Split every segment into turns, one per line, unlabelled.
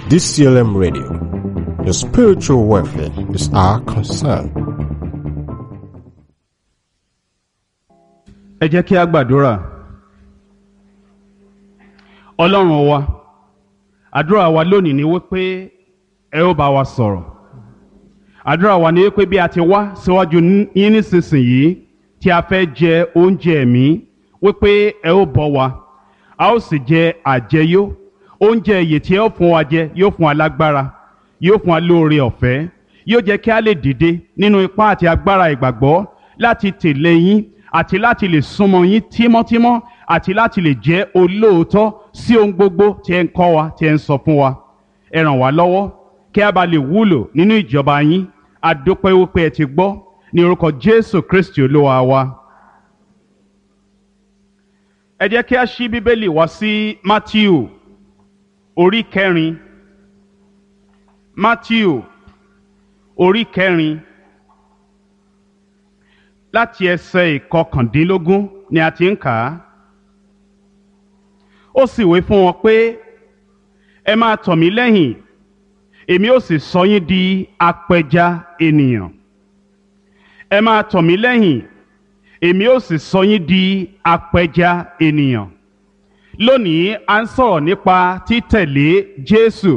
DCLM Radio. Your spiritual welfare is our concern.
ẹ jẹ́ kí a gbàdúrà ọlọ́run wa àdúrà wa lónìí ni wípé ẹ ó bá wa sọ̀rọ̀ àdúrà wa ni wípé bí a ti wá síwájú yín nísinsìnyí tí a fẹ́ jẹ oúnjẹ ẹ̀mí wípé ẹ ó bọ́ wa a ó sì jẹ àjẹyó oúnjẹ ìyè tí ẹ ó fún wa jẹ yóò fún wa lágbára yóò fún wa lóore ọ̀fẹ́ yóò jẹ́ kí a lè dìde nínú ipá àti agbára ìgbàgbọ́ láti tẹ̀lé yín àti láti lè súnmọ́ yín tímọ́tímọ́ àti láti lè jẹ́ olóòótọ́ sí ohun gbogbo tí ẹ ń kọ́ wa tí ẹ ń sọ fún wa ẹ ràn wá lọ́wọ́ kí a bá lè wúlò nínú ìjọba yín a dúpẹ́ wípé ẹ ti gbọ́ ní orúkọ Jésù Kristi olúwa wa. ẹ jẹ́ kí a ṣí bíbélì wá sí Mátíù orí kẹrin Mátíù orí kẹrin láti ẹsẹ̀ ìkọkàndínlógún ni a ti ń kà á. ó sì wí fún wọn pé ẹ máa tọ̀ mí lẹ́yìn èmi ó sì sọ yín di apẹja ènìyàn. ẹ máa tọ̀ mí lẹ́yìn èmi ó sì sọ yín di apẹja ènìyàn. lónìí a ń sọ̀rọ̀ nípa títẹ̀lé Jésù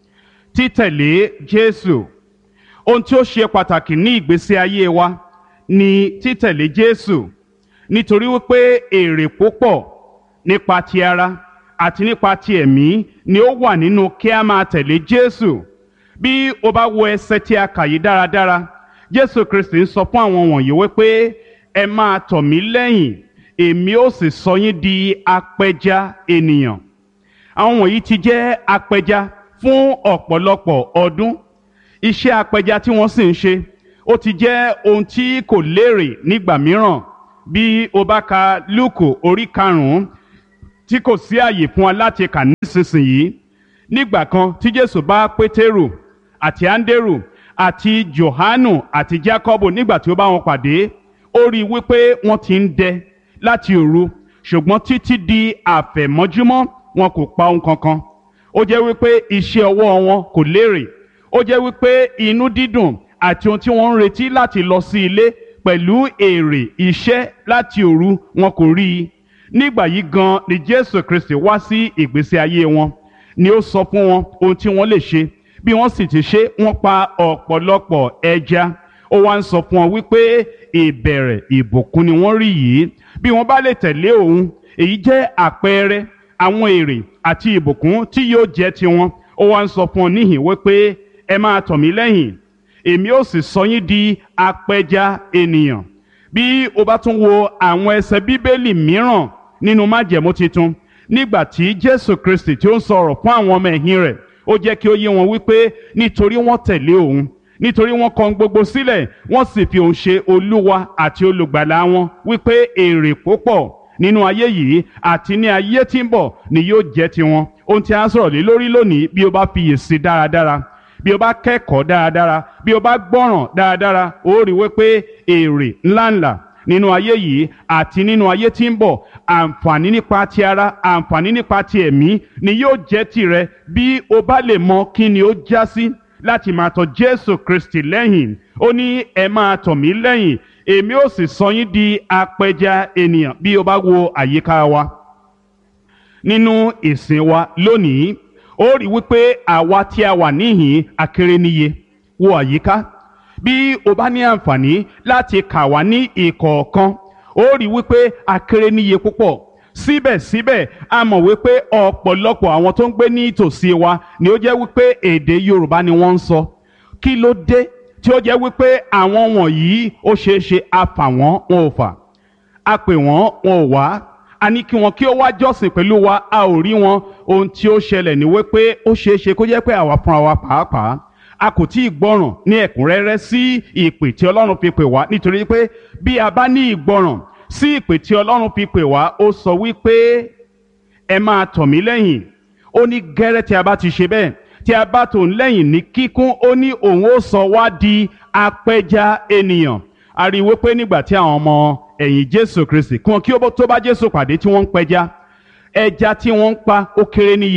títẹ̀lé Jésù ohun tí ó ṣe pàtàkì ní ìgbésí ayé wa ni títẹ̀lé Jésù nítorí wípé èrè púpọ̀ nípa ti ara àti nípa ti ẹ̀mí ni ó wà nínú kí a máa tẹ̀lé Jésù bí o bá wo ẹsẹ̀ tí a kà yìí dáradára Jésù Kristi ń sọ fún àwọn wọ̀nyí wípé ẹ máa tọ̀ mí lẹ́yìn èmi ó sì sọ yín di apẹja ènìyàn àwọn wọ̀nyí ti jẹ́ apẹja fún ọ̀pọ̀lọpọ̀ ọdún iṣẹ́ apẹja tí wọ́n sì ń ṣe ó ti jẹ́ ohun tí kò lérè nígbà mìíràn bí o bá ka lúùkù orí karùn-ún tí kò sí àyè fún wa láti kà nísinsìnyí nígbà kan tí jésù bá pétérù àti áńdérù àti johanu àti jákọ́bù nígbà tí ó bá wọn pàdé ó rí i wípé wọ́n ti ń dẹ láti òru ṣùgbọ́n títí di àfẹ̀mọ́júmọ́ wọn kò pa ohun kankan ó jẹ́ wípé iṣẹ́ ọwọ́ wọn kò lérè ó jẹ́ wípé inú dídùn àti ohun tí wọ́n ń retí láti lọ sí ilé pẹ̀lú èrè iṣẹ́ láti òru wọn kò rí i nígbà yìí gan ni Jésù Kristi wá sí ìgbésí ayé wọn ni ó sọ fún wọn ohun tí wọ́n lè ṣe bí wọ́n sì ti ṣe wọ́n pa ọ̀pọ̀lọpọ̀ ẹja ó wá ń sọ fún wọn wípé ìbẹ̀rẹ̀ ìbùkún ni wọ́n rí yìí bí wọ́n bá lè tẹ̀lé òun èyí jẹ́ àpẹẹrẹ àwọn èrè àti ìbùkún tí yóò jẹ́ tiwọn ó wá ń sọ fún wọn níhìn wípé ẹ máa tọ̀ mí lẹ́yìn èmi ó sì sọ yín di apẹja ènìyàn bí o bá tún wo àwọn ẹsẹ̀ bíbélì mìíràn nínú májẹ̀mú titun nígbà tí jésù kristi tí ó ń sọ̀rọ̀ fún àwọn ọmọ ẹ̀yìn rẹ̀ ó jẹ́ kí ó yé wọn wípé nítorí wọ́n tẹ̀lé òun nítorí wọ́n kọ̀ gbogbo sílẹ̀ wọ́n sì fi òun ṣe olúwa àti olùgbàlà wọn wípé èrè púpọ̀ nínú ayé yìí àti ní ayé tí ń bọ̀ ni yóò jẹ́ tiwọn ohun tí a ń sọ̀rọ̀ lé lórí lónìí bí o bá fiyèsí dáradára bí o bá kẹ́kọ̀ọ́ dáradára bí o bá gbọ́ràn dáradára ó rí wípé èrè ńláńlá nínú ayé yìí àti nínú ayé tí ń bọ̀ àǹfààní nípa ti ara àǹfààní nípa ti ẹ̀mí ni yóò jẹ́ tirẹ̀ bí o bá lè mọ kí ni ó já sí láti máa tọ̀ Jésù Kristi lẹ́yìn ó ní ẹ máa tọ̀ mí lẹ́yìn èmi ó sì sọ yín di apẹja ènìyàn bí o bá wo àyíká wa nínú ìsìn wa lónìí ó rí wípé àwa tí a wà níhìn akéré níye wo àyíká bí o bá ní àǹfààní láti kà wá ní ìkọ̀ọ̀kan ó rí wípé akéré níye púpọ̀ síbẹ̀síbẹ̀ a mọ̀ wípé ọ̀pọ̀lọpọ̀ àwọn tó ń gbé ní ìtòsí wa ni ó jẹ́ wípé èdè Yorùbá ni wọ́n ń sọ kí ló dé tí ó jẹ́ wípé àwọn wọ̀nyí ó ṣeé ṣe a fà wọ́n wọn ò fà a pè wọ́n wọn ò wá a ní kí wọn kí ó wá jọ́sìn pẹ̀lú wa a ò rí wọn ohun tí ó ṣẹlẹ̀ ní wípé ó ṣeé ṣe kó jẹ́ pé àwa fúnra wa pàápàá a kò tí ì gbọ́ràn ní ẹ̀kúnrẹ́rẹ́ sí ìpè tí Ọlọ́run fi pè wá nítorí pé bí a bá ní ìgbọ́ràn sí ìpè tí Ọlọ́run fi pè wá ó sọ wípé ẹ máa tọ̀ mí lẹ́yìn ó ní gẹ́rẹ́ tí a bá ti ṣe bẹ́ẹ̀ tí a bá tò ń lẹ́yìn ní kíkún ó ní òun ó sọ wá di apẹja ènìyàn a rí i wípé nígbà tí àwọn ọmọ ẹ̀yìn Jésù Kristi kí wọn kí ó tó bá Jésù pàdé tí wọ́n ń pẹja ẹja tí wọ́n ń pa ó kéré níye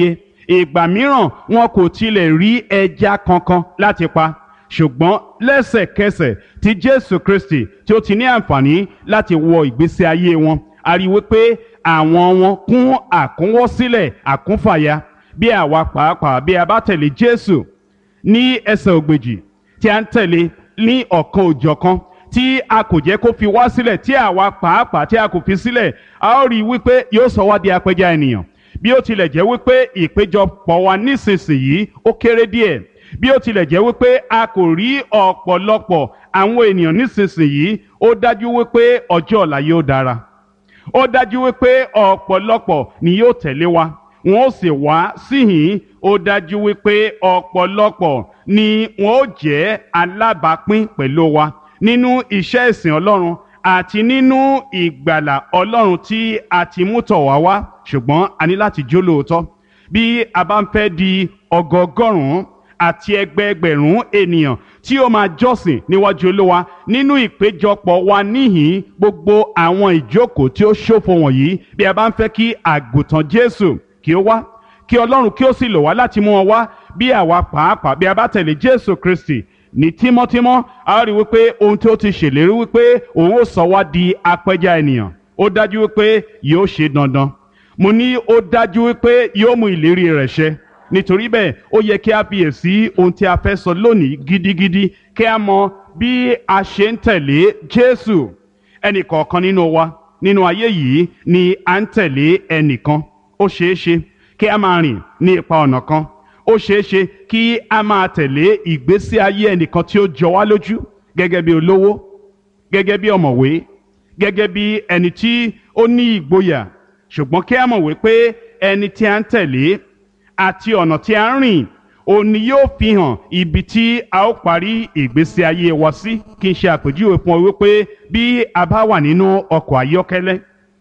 ìgbà mìíràn wọn kò tilẹ̀ rí ẹja kankan láti pa ṣùgbọ́n lẹ́sẹ̀kẹsẹ̀ tí jésù kristi tí ó ti ní àǹfààní láti wọ ìgbésí ayé wọn a rí wípé àwọn wọn kún àkúnwọ́sílẹ̀ àkúnfàya bí àwa pàápàá bí a bá tẹ̀lé jésù ní ẹsẹ̀ ògbèjì tí a ń tẹ̀lé ní ọ̀kan òjọ̀kan tí a kò jẹ́ kó fi wá sílẹ̀ tí àwa pàápàá tí a kò fi sílẹ̀ a ó rí i wípé yóò sọ wá di apẹja ènìyàn bí ó tilẹ̀ jẹ́ wípé ìpéjọpọ̀ wa nísinsìnyí ó kéré díẹ̀ bí ó tilẹ̀ jẹ́ wípé a kò rí ọ̀pọ̀lọpọ̀ àwọn ènìyàn nísinsìnyí ó dájú wípé ọjọ́ ọ̀la yóò dára ó dájú wípé ọ̀pọ̀lọpọ̀ ni yóò tẹ̀lé wa wọn ó sì wá síhìn ó dájú wípé ọ̀pọ̀lọpọ̀ ni wọn ó jẹ́ alábàápín pẹ̀lú wa nínú iṣẹ́ ìsìn ọlọ́run àti nínú ìgbàlà ọlọ́run tí a ti mú tọ̀ wá wá ṣùgbọ́n a ní láti jó lóòótọ́ bí a bá ń fẹ́ di ọgọgọ́rùn-ún àti ẹgbẹẹgbẹ̀rún ènìyàn tí ó máa jọ́sìn níwájú olúwa nínú ìpéjọpọ̀ wa níhìn gbogbo àwọn ìjókòó tí ó ṣòfò wọ̀nyí bí a bá ń fẹ́ kí àgùntàn jésù kí ó wá kí ọlọ́run kí ó sì lò wá láti mú wọn wá bí àwa pàápàá bí a bá tẹ̀lé jésù kristi ní tímọ́tímọ́ a rí wípé ohun tí ó ti ṣèlérí wípé òun ó sọ wá di apẹja ènìyàn ó dájú wípé yóò ṣe dandan mo ní ó dájú wípé yóò mú ìlérí rẹ̀ ṣẹ nítorí bẹ́ẹ̀ ó yẹ kí a fiyèsí ohun tí a fẹ́ sọ lónìí gidigidi kí a mọ bí a ṣe ń tẹ̀lé jésù ẹnì kọ̀ọ̀kan nínú wa nínú ayé yìí ni à ń tẹ̀lé ẹnìkan ó ṣeé ṣe kí a máa rìn ní ipa ọ̀nà kan ó ṣeé ṣe kí a máa tẹ̀lé ìgbésí ayé ẹnìkan tí ó jọ wá lójú gẹ́gẹ́ bí olówó gẹ́gẹ́ bí ọ̀mọ̀wé gẹ́gẹ́ bí ẹni tí ó ní ìgboyà ṣùgbọ́n kí a mọ̀ wípé ẹni tí a ń tẹ̀lé àti ọ̀nà tí a ń rìn òun ni yóò fi hàn ibi tí a ó parí ìgbésí ayé wa sí kí n ṣe àpèjúwe fún ọ wípé bí a bá wà nínú ọkọ̀ ayọ́kẹ́lẹ́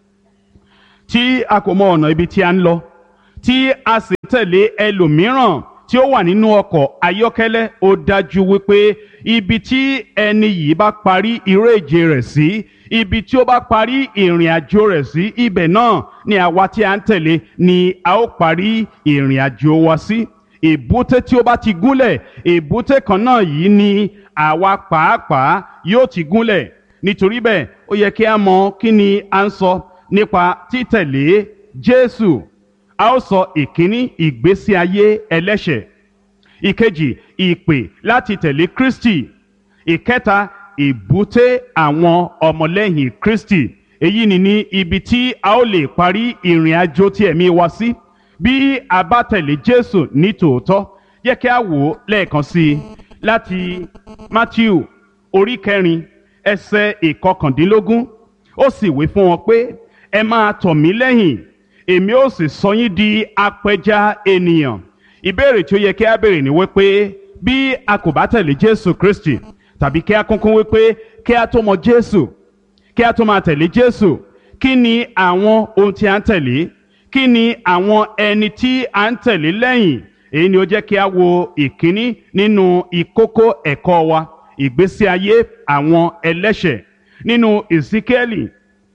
tí a kò mọ ọ̀nà ibi tí a ń lọ tí a sì tẹ̀lé ẹlòmíràn tí ó wà nínú ọkọ̀ ayọ́kẹ́lẹ́ ó dájú wípé ibi tí ẹni yìí bá parí eré ìje rẹ̀ sí ibi tí ó bá parí ìrìn àjò rẹ̀ sí ibẹ̀ náà ni àwa tí a ń tẹ̀lé ni a ó parí ìrìn àjò wa sí èbúté tí ó bá ti gúnlẹ̀ èbúté kan náà yìí ni àwa pàápàá yóò ti gúnlẹ̀ nítorí bẹ́ẹ̀ ó yẹ kí a mọ kí ni a ń sọ nípa títẹ̀lé Jésù a ó sọ ìkíní ìgbésí ayé ẹlẹ́ṣẹ̀ ìkejì ìpè láti tẹ̀lé Kristi ìkẹta ìbúté àwọn ọmọlẹ́yìn Kristi èyí ni ní ibi tí a ó lè parí ìrìn àjò tí ẹ̀mí wa sí bí a bá tẹ̀lé Jésù ní tòótọ́ yẹ kí a wò ó lẹ́ẹ̀kan sí i láti Matthew orí kẹrin ẹsẹ̀ ìkọkàndínlógún ó sì wí fún wọn pé ẹ máa tọ̀ mí lẹ́yìn èmi ó sì sọ yín di apẹja ènìyàn ìbéèrè tí ó yẹ kí a béèrè ni wípé bí a kò bá tẹ̀lé Jésù Kristi tàbí kí a kúnkún wípé kí a tó mọ Jésù kí a tó máa tẹ̀lé Jésù kí ni àwọn ohun tí a ń tẹ̀lé kí ni àwọn ẹni tí a ń tẹ̀lé lẹ́yìn èyí ni ó jẹ́ kí a wo ìkíní nínú ìkókó ẹ̀kọ́ wa ìgbésí ayé àwọn ẹlẹ́ṣẹ̀ nínú Èsíkẹ́lì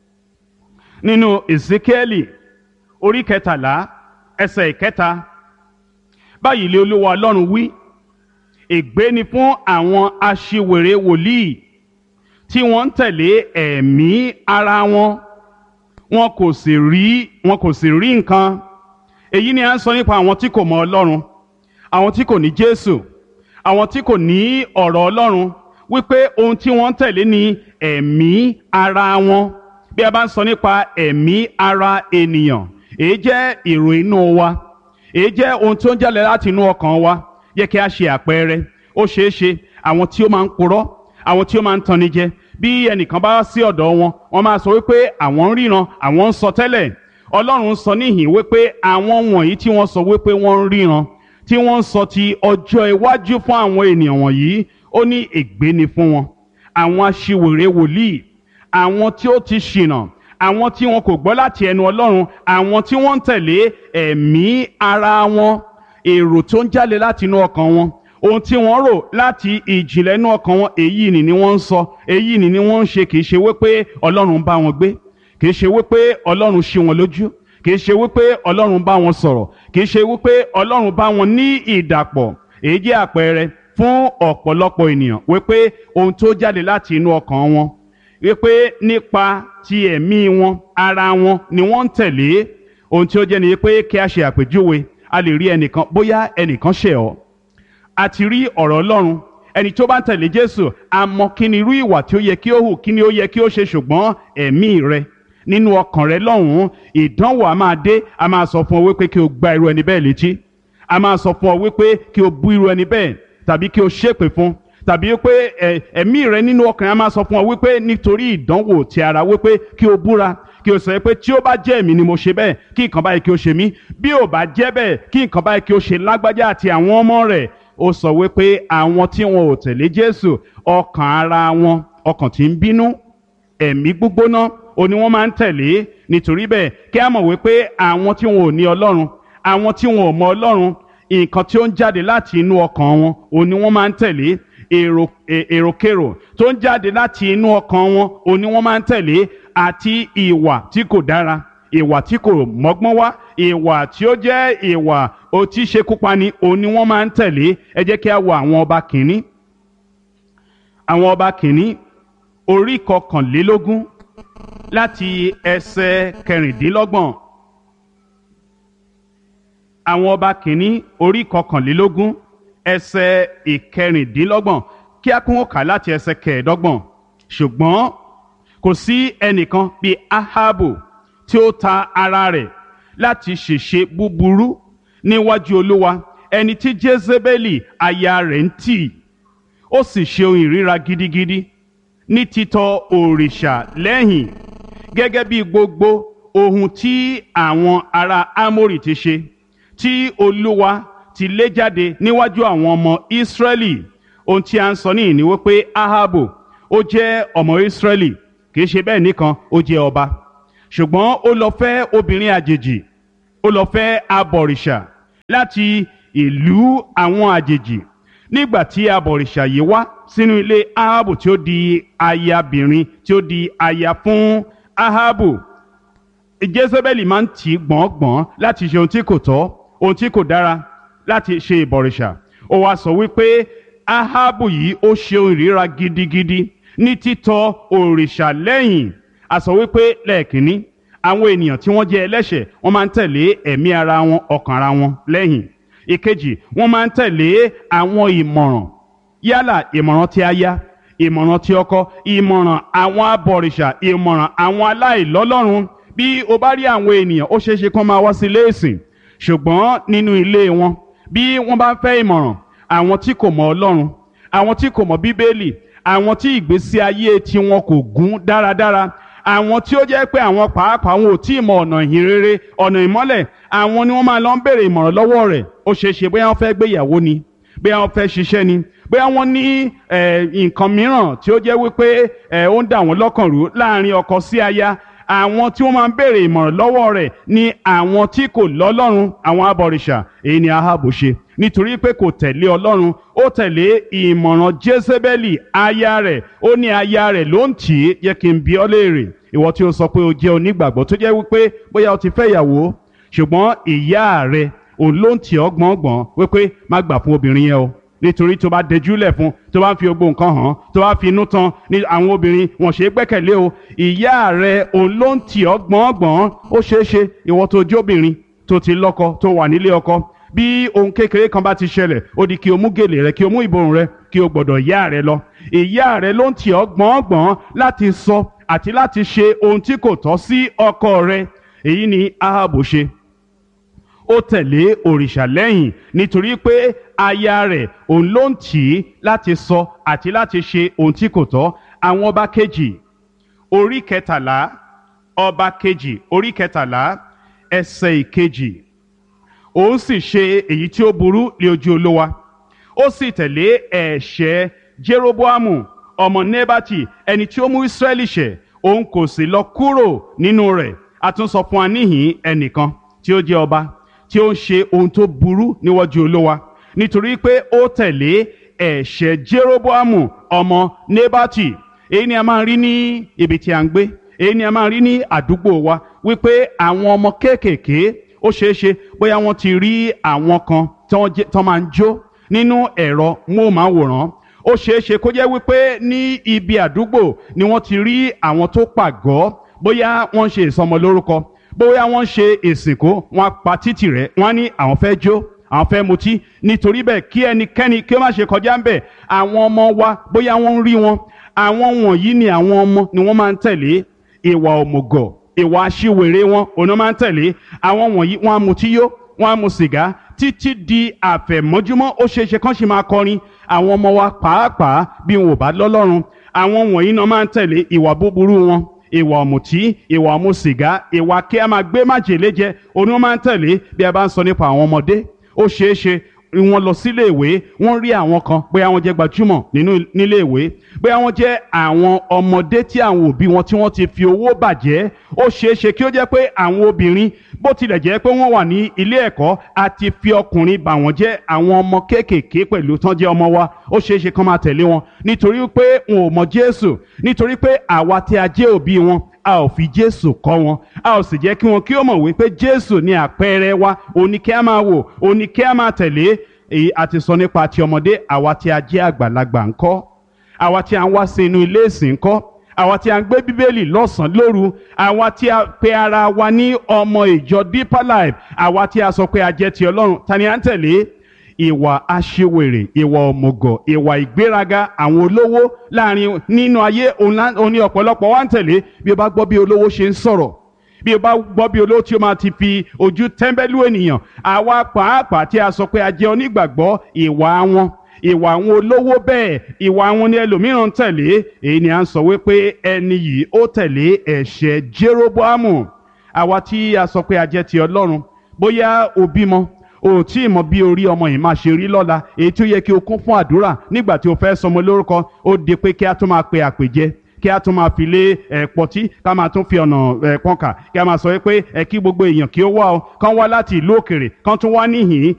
nínú Èsíkẹ́lì orí kẹtàlá ẹsẹ̀ ìkẹta báyìí lé olúwa ọlọ́run wí ègbé ni fún àwọn aṣiwèrè wòlíì tí wọ́n ń tẹ̀lé ẹ̀mí ara wọn wọn kò sì rí wọn kò sì rí nǹkan èyí ni à ń sọ nípa àwọn tí kò mọ ọlọ́run àwọn tí kò ní jésù àwọn tí kò ní ọ̀rọ̀ ọlọ́run wípé ohun tí wọ́n ń tẹ̀lé ni ẹ̀mí ara wọn bí a bá ń sọ nípa ẹ̀mí ara ènìyàn èyí jẹ́ èrò inú wa èyí jẹ́ ohun tó ń jáde láti inú ọkàn wa yẹ kí a ṣe àpẹẹrẹ ó ṣeé ṣe àwọn tí ó máa ń purọ́ àwọn tí ó máa ń tanni jẹ bí ẹnìkan bá sí ọ̀dọ̀ wọn wọ́n máa sọ wípé àwọn ń ríran àwọn ń sọ tẹ́lẹ̀ ọlọ́run sọ níhìn wípé àwọn wọ̀nyí tí wọ́n sọ wípé wọ́n ń ríran tí wọ́n ń sọ ti ọjọ́ iwájú fún àwọn ènìyàn wọ̀nyí ó ní ègbé ni fún wọn àwọn aṣiwèrè wòlíì àwọn tí ó ti ṣìnà àwọn tí wọn kò gbọ́ láti ẹnu ọlọ́run àwọn tí wọ́n ń tẹ̀lé ẹ̀mí ara wọn èrò tó ń jáde láti inú ọkàn wọn ohun tí wọ́n rò láti ìjìnlẹ̀ inú ọkàn wọn èyí ni ni wọ́n ń sọ èyí ni ni wọ́n ń ṣe kì í ṣe wípé ọlọ́run bá wọn gbé kì í ṣe wípé ọlọ́run ṣí wọn lójú kì í ṣe wípé ọlọ́run bá wọn sọ̀rọ̀ kì í ṣe wípé ọlọ́run bá wọn ní ìdàpọ̀ èyí jẹ́ àpẹẹrẹ fún ọ̀pọ̀lọpọ̀ ènìyàn wípé ohun tó jáde láti inú ọkàn wọn wípé nípa ti ẹ̀mí wọn ara wọn ni wọ́n ń tẹ̀lé ohun tí ó jẹ́ ni pé kí a ṣe àpèjúwe a lè rí ẹnìkan bóyá ẹnìkan ṣẹ̀ ọ́ a ti rí ọ̀rọ̀ ọlọ́run ẹni tó bá ń tẹ̀lé jésù a mọ kí ni irú ìwà tí ó yẹ kí ó hù kí ni ó yẹ kí ó ṣe ṣùgbọ́n ẹ̀mí rẹ nínú ọkàn rẹ lọ́hùn-ún ìdánwò a máa dé a máa sọ fún ọ wípé kí o gba irú ẹni bẹ́ẹ̀ létí a máa sọ fún ọ wípé kí o bú irú ẹni bẹ́ẹ̀ tàbí kí o ṣépè fún tàbí wípé ẹ̀mí rẹ nínú ọkàn rẹ a máa sọ fún ọ wípé nítorí ìdánwò ti ara wípé kí o búra kí o sọ pé tí ó bá jẹ́ èmi ni mo ṣe bẹ́ẹ̀ kí nǹkan báyìí kí o ṣe mí bí ò bá jẹ́ bẹ́ẹ̀ kí nǹkan báyìí kí o ṣe lágbájá àti àwọn ọmọ rẹ̀ ó sọ wípé àwọn tí wọn ò tẹ̀lé Jésù ọkàn ara wọn ọkàn tí ń bínú ẹ̀mí gbígbóná ó ní wọ́n máa ń tẹ̀lé nítorí bẹ́ẹ̀ kí a mọ̀ wípé àwọn tí wọn ò ní Ọlọ́run àwọn tí wọn ò mọ Ọlọ́run nǹkan tí ó ń jáde láti inú ọkàn wọn ó ní wọ́n máa ń tẹ̀lé èrò èròkèrò tó ń jáde láti inú ọkàn wọn ó ní wọ́n máa ń tẹ̀lé àti ìwà tí kò dára ìwà tí kò mọ́gbọ́n wá ìwà tí ó jẹ́ ìwà otí ṣekúpani òun ni wọ́n máa ń tẹ̀lé ẹ jẹ́ kí a wo àwọn ọba kìíní àwọn ọba kìíní orí kọkànlélógún láti ẹsẹ̀ kẹrìndínlọ́gbọ̀n àwọn ọba kìíní orí kọkànlélógún ẹsẹ̀ ìkẹrìndínlọ́gbọ̀n kí a kún ó kà láti ẹsẹ̀ kẹẹ̀ẹ́dọ́gbọ̀n ṣùgbọ́n kò sí ẹnìkan bíi Ahabu tí ó ta ara rẹ̀ láti ṣèṣe búburú níwájú Olúwa ẹni tí Jezebeli aya rẹ̀ ń tì ó sì ṣe ohun ìríra gidigidi ní títọ̀ òrìṣà lẹ́yìn gẹ́gẹ́ bí gbogbo ohun tí àwọn ará Amórì ti ṣe tí Olúwa ti lé jáde níwájú àwọn ọmọ Ísírẹ́lì ohun tí a ń sọ níyìn ni wípé Ahabu ó jẹ́ ọmọ Ísírẹ́lì kì í ṣe bẹ́ẹ̀ nìkan ó jẹ́ ọba ṣùgbọ́n ó lọ fẹ́ obìnrin àjèjì ó lọ fẹ́ abọ̀rìṣà láti ìlú àwọn àjèjì nígbà tí abọ̀rìṣà yìí wá sínú ilé ahabu tí ó di ayabìnrin tí ó di aya fún ahabu jezebeli máa ń tì í gbọ̀ngbọ̀n láti ṣe ohun tí kò tọ́ ohun tí kò dára láti ṣe ìbọ̀rìṣà ó wá sọ wípé ahabu yìí ó ṣe ohun ìríra gidigidi ní títọ̀ òrìṣà lẹ́yìn a sọ wípé lẹ́ẹ̀kínní àwọn ènìyàn tí wọ́n jẹ́ ẹlẹ́ṣẹ̀ wọ́n máa ń tẹ̀lé ẹ̀mí ara wọn ọkàn ara wọn lẹ́yìn ìkejì wọ́n máa ń tẹ̀lé àwọn ìmọ̀ràn yálà ìmọ̀ràn tí aya ìmọ̀ràn tí ọkọ ìmọ̀ràn àwọn abọ̀rìṣà ìmọ̀ràn àwọn aláìlọ́lọ́run bí o bá rí àwọn ènìyàn ó ṣeéṣe kán máa wá sí ilé ìsìn ṣùgbọ́n nínú ilé wọn bí wọ́n bá fẹ́ ìmọ̀ràn àwọn tí kò mọ Ọlọ́run àwọn tí kò mọ Bíbélì àwọn tí ìgbésí ayé tiwọn kò gún dáradára àwọn tí ó jẹ́ pé àwọn pàápàá wọn ò tí ì mọ ọ̀nà ìhìn rere ọ̀nà ìmọ́lẹ̀ àwọn ni wọ́n máa lọ ń béèrè ìmọ̀ràn lọ́wọ́ rẹ̀ ó ṣeé ṣe bóyá wọ́n fẹ́ gbéyàwó ni bóyá wọ́n fẹ́ ṣiṣẹ́ ni bóyá wọ́n ní nǹkan mìíràn tí ó jẹ́ wípé ó ń dà wọ́n lọ́kàn rú láàrin ọkọ sí aya àwọn tí wọ́n máa ń béèrè ìmọ̀ràn lọ́wọ́ rẹ̀ ni àwọn tí kò lọ́lọ́run àwọn abọ̀rìṣà èyí ni Ahabu ṣe nítorí pé kò tẹ̀lé ọlọ́run ó tẹ̀lé ìmọ̀ràn Jésébẹ́lì aya rẹ̀ ó ní aya rẹ̀ ló ń tì í yẹ kí n bi ọ́ léèrè ìwọ tí ó sọ pé o jẹ́ onígbàgbọ́ tó jẹ́ wípé bóyá o ti fẹ́ ìyàwó ṣùgbọ́n ìyá rẹ̀ òun ló ń tì ọ́ gbọ̀ngbọ̀n wípé má gbà fún obìnrin yẹn o nítorí tó bá dẹjúlẹ̀ fún tó bá ń fi gbogbo nǹkan hàn tó bá fi inú tán ní àwọn obìnrin wọn ṣe é gbẹ́kẹ̀lé o ìyá rẹ̀ òun ló ń tì ọ́ gbọ̀ngbọ̀n ó ṣeé ṣe ìwọ tó jóbìnrin tó ti lọ́kọ tó wà nílé ọkọ bí ohun kékeré kan bá ti ṣẹlẹ̀ ó di kí o mú gèlè rẹ kí o mú ìborùn rẹ kí o gbọ́dọ̀ ìyá rẹ lọ ìyá rẹ ló ń tì ọ́ gbọ̀ngbọ̀n láti sọ àti láti ṣe ohun tí kò tọ́ sí ọkọ rẹ èyí ni Ahabu ṣe ó tẹ̀lé òrìṣà lẹ́yìn nítorí pé aya rẹ̀ òun ló ń tì í láti sọ àti láti ṣe ohun tí kò tọ́ àwọn ọba kejì orí kẹtàlá ọba kejì orí kẹtàlá ẹsẹ̀ ìkejì òun sì ṣe èyí tí ó burú lé ojú olówa ó sì tẹ̀lé ẹ̀ṣẹ̀ jeroboamu ọmọ nebati ẹni tí ó mú israẹli ṣẹ̀ òun kò sì lọ kúrò nínú rẹ̀ a tún sọ fún wa níhìn ẹnìkan tí ó jẹ́ ọba tí ó ń ṣe ohun tó burú níwájú olówa nítorí pé ó tẹ̀lé ẹ̀ṣẹ̀ jeroboamu ọmọ nebati èyí ni a máa ń rí ní ibi tí a ń gbé èyí ni a máa rí ní àdúgbò wa wípé àwọn ọmọ kéékèèké ó ṣeé ṣe bóyá wọ́n ti rí àwọn kan tí wọ́n jẹ́- tí wọ́n máa ń jó nínú ẹ̀rọ móhùnmáwòrán ó ṣeé ṣe kó jẹ́ wípé ní ibi àdúgbò ni wọ́n ti rí àwọn tó pàgọ́ bóyá wọ́n ń ṣe ìsọmọlórúkọ bóyá wọ́n ń ṣe ìsìnkú wọn á pa títì rẹ̀ wọ́n á ní àwọn fẹ́ jó àwọn fẹ́ mutí nítorí bẹ́ẹ̀ kí ẹnikẹ́ni kí ó má ṣe kọjá ń bẹ̀ àwọn ọmọ wa bóyá wọ́n ń rí wọn àwọn wọ̀nyí ni àwọn ọmọ ni wọ́n máa ń tẹ̀lé ìwà òmùgọ̀ ìwà aṣiwèrè wọn òun náà máa ń tẹ̀lé àwọn wọ̀nyí wọ́n á mutí yó wọ́n á mu sìgá títí di àfẹ̀mọ́júmọ́ ó ṣeé ṣe kán sì máa kọrin àwọn ọmọ wa pàápàá bí wọn ò bá lọ́lọ́run àwọn wọ̀nyí náà máa ń tẹ̀lé ìwà búburú wọn ìwà ọ̀mùtí ìwà ọ̀mù sìgá ìwà kí a máa gbé májèlé jẹ òun náà máa ń tẹ̀lé bí a bá ń sọ nípa àwọn ọmọdé ó ṣeé ṣe wọ́n lọ sílé ìwé wọ́n rí àwọn kan bóyá wọ́n jẹ́ gbajúmọ̀ nínú nílé ìwé bóyá wọ́n jẹ́ àwọn ọmọdé tí àwọn òbí wọn tí wọ́n ti fi owó bàjẹ́ ó ṣeé ṣe kí ó jẹ́ pé àwọn obìnrin bó tilẹ̀ jẹ́ pé wọ́n wà ní ilé ẹ̀kọ́ àti fi ọkùnrin bà wọ́n jẹ́ àwọn ọmọ kéékèèké pẹ̀lú tán jẹ́ ọmọ wa ó ṣeé ṣe kán máa tẹ̀lé wọn nítorí pé wọn ò mọ Jésù nítorí pé àwa tí a jẹ́ òbí wọn a ò fi jésù kọ́ wọn a ò sì jẹ́ kí wọn kí ó mọ̀ wípé jésù ni àpẹẹrẹ wa òní kí a máa wò òní kí a máa tẹ̀lé èyí a ti sọ nípa ti ọmọdé àwa tí a jẹ́ àgbàlagbà ńkọ́ àwa tí a ń wá sí inú ilé ìsìn ńkọ́ àwa tí a ń gbé bíbélì lọ́sàn-án lóru àwa tí a pe ara wa ní ọmọ ìjọ deeper life àwa tí a sọ pé a jẹ́ ti ọlọ́run ta ni à ń tẹ̀lé ìwà aṣiwèrè ìwà òmùgọ̀ ìwà ìgbéraga àwọn olówó láàrin nínú ayé òun lá- òun ní ọ̀pọ̀lọpọ̀ wa ń tẹ̀lé bí o bá gbọ́ bí olówó ṣe ń sọ̀rọ̀ bí o bá gbọ́ bí olówó tí o máa ti fi ojú tẹ́ḿbẹ́lú ènìyàn àwa pàápàá tí a sọ pé a jẹ́ onígbàgbọ́ ìwà wọn ìwà àwọn olówó bẹ́ẹ̀ ìwà àwọn ni ẹlòmíràn ń tẹ̀lé èyí ni à ń sọ wípé ẹni yìí ó tẹ̀lé ẹ̀ṣẹ̀ Jeroboamu àwa tí a sọ pé a jẹ́ ti Ọlọ́run bóyá o bímọ o ò tí ì mọ bí orí ọmọ yìí máa ṣe rí lọ́la èyí tí ó yẹ kí o kún fún àdúrà nígbà tí o fẹ́ sọmọ lórúkọ ó di pé kí a tún máa pe àpèjẹ kí a tún máa fi lé ẹ̀ pọtí ká máa tún fi ọ̀nà ẹ̀ pọ́nkà kí a máa sọ pé ẹ kí gbogbo èèyàn kí ó wá o kán wá láti ìlú òkèrè kán tún wá níhìn